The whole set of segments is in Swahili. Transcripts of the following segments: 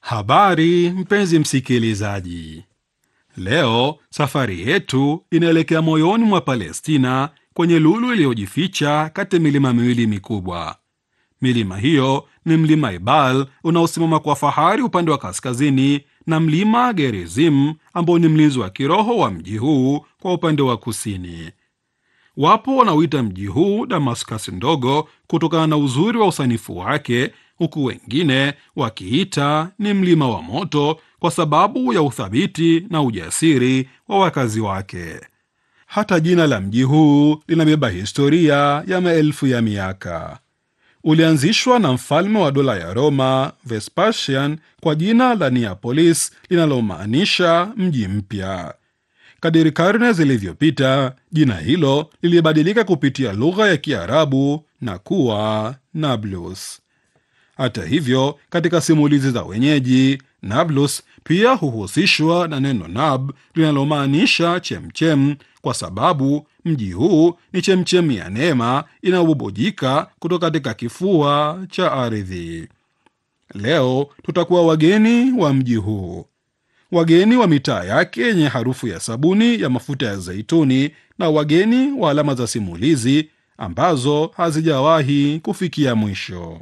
Habari mpenzi msikilizaji, leo safari yetu inaelekea moyoni mwa Palestina, kwenye lulu iliyojificha kati ya milima miwili mikubwa. Milima hiyo ni mlima Ebal unaosimama kwa fahari upande wa kaskazini na mlima Gerizim ambao ni mlinzi wa kiroho wa mji huu kwa upande wa kusini. Wapo wanaoita mji huu Damascus ndogo kutokana na uzuri wa usanifu wake, huku wengine wakiita ni mlima wa moto kwa sababu ya uthabiti na ujasiri wa wakazi wake. Hata jina la mji huu linabeba historia ya maelfu ya miaka. Ulianzishwa na mfalme wa dola ya Roma Vespasian kwa jina la Neapolis linalomaanisha mji mpya. Kadiri karne zilivyopita, jina hilo lilibadilika kupitia lugha ya Kiarabu na kuwa Nablus. Hata hivyo, katika simulizi za wenyeji, Nablus pia huhusishwa na neno nab linalomaanisha chemchem, kwa sababu mji huu ni chemchemi ya neema inayobubujika kutoka katika kifua cha ardhi. Leo tutakuwa wageni wa mji huu, wageni wa mitaa yake yenye harufu ya sabuni ya mafuta ya zaituni, na wageni wa alama za simulizi ambazo hazijawahi kufikia mwisho.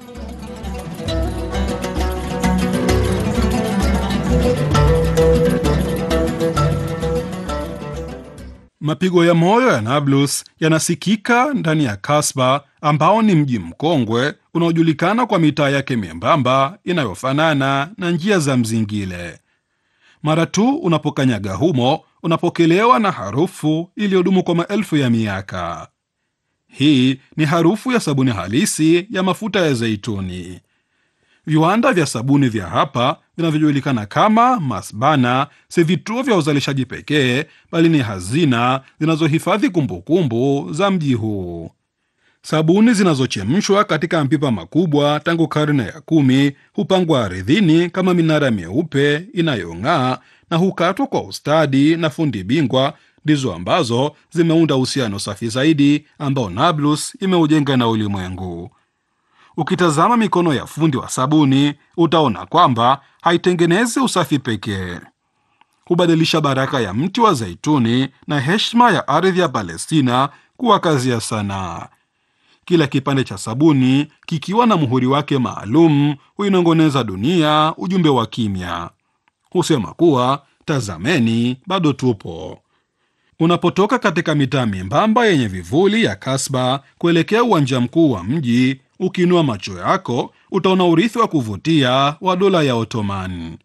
Mapigo ya moyo ya Nablus yanasikika ndani ya Kasba ambao ni mji mkongwe unaojulikana kwa mitaa yake membamba inayofanana na njia za mzingile. Mara tu unapokanyaga humo, unapokelewa na harufu iliyodumu kwa maelfu ya miaka. Hii ni harufu ya sabuni halisi ya mafuta ya zeituni. Viwanda vya sabuni vya hapa vinavyojulikana kama masbana si vituo vya uzalishaji pekee, bali ni hazina zinazohifadhi kumbukumbu za mji huu. Sabuni zinazochemshwa katika mapipa makubwa tangu karne ya kumi hupangwa ardhini kama minara myeupe inayong'aa na hukatwa kwa ustadi na fundi bingwa, ndizo ambazo zimeunda uhusiano safi zaidi ambao Nablus imeujenga na ulimwengu. Ukitazama mikono ya fundi wa sabuni utaona kwamba haitengenezi usafi pekee, hubadilisha baraka ya mti wa zaituni na heshima ya ardhi ya Palestina kuwa kazi ya sanaa. Kila kipande cha sabuni kikiwa na muhuri wake maalum huinongoneza dunia ujumbe wa kimya, husema kuwa tazameni, bado tupo. Unapotoka katika mitaa membamba yenye vivuli ya Kasba kuelekea uwanja mkuu wa mji, ukiinua macho yako utaona urithi wa kuvutia wa dola ya Ottoman.